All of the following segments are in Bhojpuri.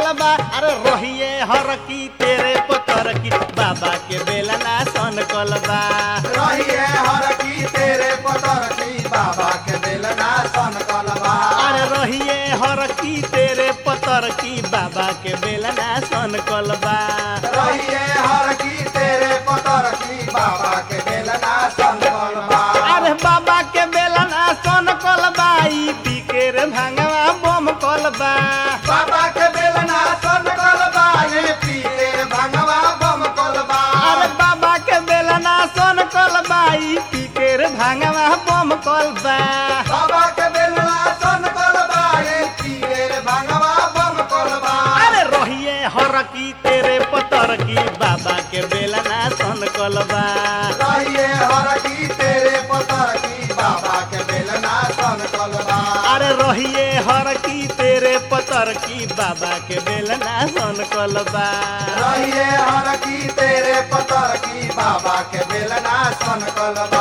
कलबा अरे रोहिए हर की तेरे पतर की बाबा के बेलना सन कलबा रहिए हर की तेरे पतर की बाबा के बेलना सन कलबा अरे रोहिए हर की तेरे पतर की बाबा के बेलना सन कलबा रहिए हर की तेरे पतर की बाबा के बेलना सन कलबा अरे बाबा के बेलना सन कलबा ई पीके रे भांगवा बम कलबा बाबा के बेलना सन कलबा ये पी तेरे भंगवा बम कलबा अरे बाबा के बेलना सन कलबा ई पीके रे भांगवा बम कलबा बाबा के बेलना सन कलबा ये पी तेरे भंगवा बम कलबा अरे रोहिए हर की तेरे पतर की बाबा के बेलना सन कलबा रहिए हर की तेरे पतर की बाबा के बेलना सन कलबा अरे रोहिए हर की तेरे पतर की बाबा के बेलना सन कलबा रहिए हर की तेरे पतर की बाबा के बेलना सन कलबा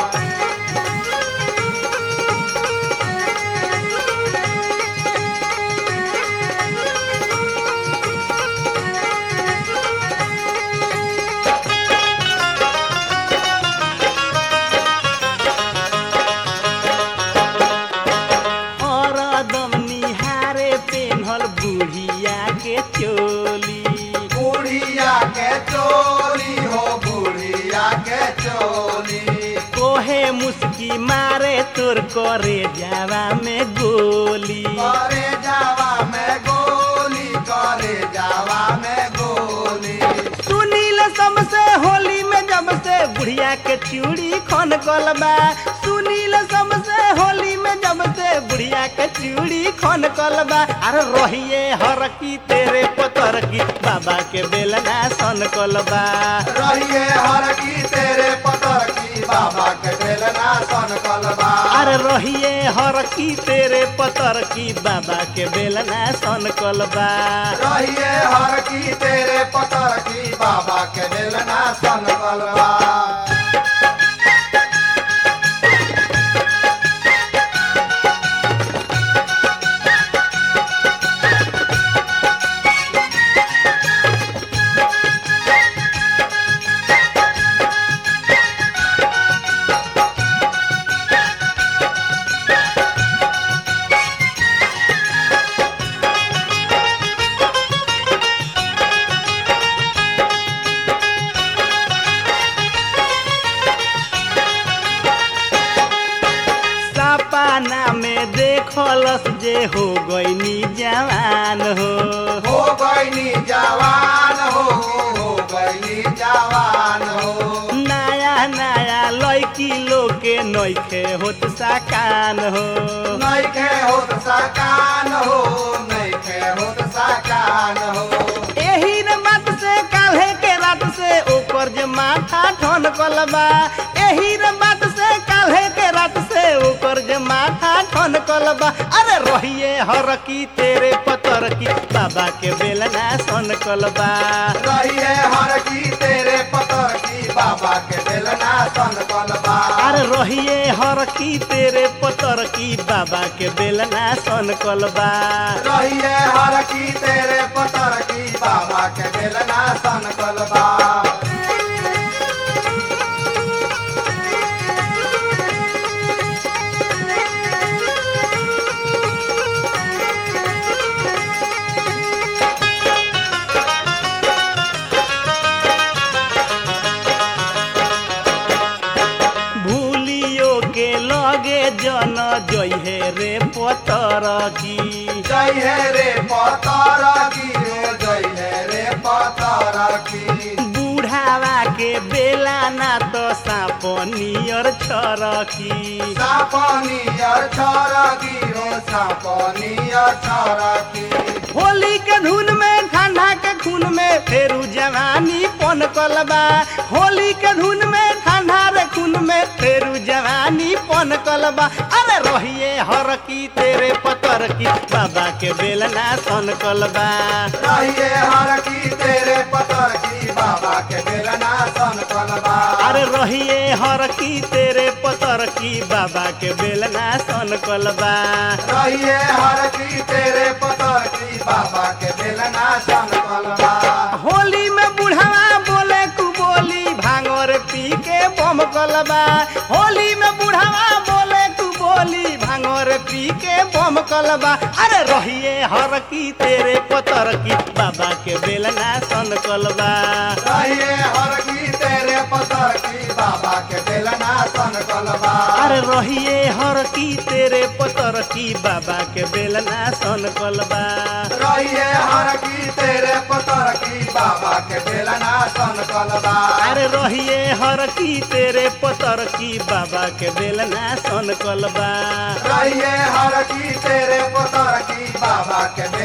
हरदम निहारे पेन्हल बुढ़िया के चोली बुढ़िया के चोली हो बुढ़िया के चोली कोहे मुस्की मारे तोर करे जावा में गोली करे जावा में गोली करे जावा में गोली सुनील सबसे होली में जब से बुढ़िया के चूड़ी खन कलबा सुनील सबसे होली में जब से बुढ़िया के चूड़ी खन कलबा अरे रोहिए हर की तेरे पतर की बाबा के बेलना सन कलबा रहिए हर की तेरे पतर की बाबा के बेलना सन कलबा अरे रोहिए हर की तेरे पतर की बाबा के बेलना सन कलबा रहिए हर की तेरे पतर की बाबा के बेलना सन कलबा सपना में देखलस जे हो गईनी जवान हो हो गईनी जवान हो हो गईनी जवान हो नया नया लड़की लोग के नइखे होत साकान हो नइखे होत सकान हो नइखे होत सकान हो एही रे बात से काल्हे के रात से ओकर जे माथा ठन कलबा एही रे बात से काल्हे के रात से ओकर जे माथा ठन कलबा अरे रोहिए हर की तेरे पतर की बाबा के बेलना सन कलबा रहिए हर की तेरे पतर की बाबा के बेलना सन कलबा अरे रोहिए हर की तेरे पतर की बाबा के बेलना सन कलबा रहिए हर की तेरे पतर की बाबा के बेलना सन कलबा भूलियो के लगे जन जइहे रे पतर की जय है रे पतर की रे जय है रे पतर की बूढ़ावा के बेला ना तो साप नियर छरकी सापनियर छरकी रो सापनियर छरकी होली के धुन में ठंडा के खून में फेरू जवानी पन कलबा होली के धुन में ठंडा रे खून में फेरू जवानी पन कलबा अरे रहिए हर की तेरे पतर की बाबा के बेलना सन कलबा रहिए हर की तेरे पतर की बाबा के बेलना सन कलबा अरे रहिए हर की तेरे पतर की बाबा के बेलना सन कलबा रहिए हर की तेरे पतर की बाबा के बेलना सन कलबा होली में बुढ़ावा बोले कु बोली भांगोर पी के बम कलबा होली में बुढ़ावा बोले कु बोली भांगोर पी के बम कलबा अरे रहिए हर की तेरे पतर की बाबा के बेलना सन कलबा रहिए हर की तेरे पतर की बाबा के बेलना सन कलबा अरे रहिए हर की तेरे पतर की बाबा के बेलना सन कलबा रहिए हर की तेरे पतर की बाबा के बेलना सन कलबा अरे रहिए हर की तेरे पतर की बाबा के बेलना सन कलबा रहिए हर की तेरे पतर की बाबा के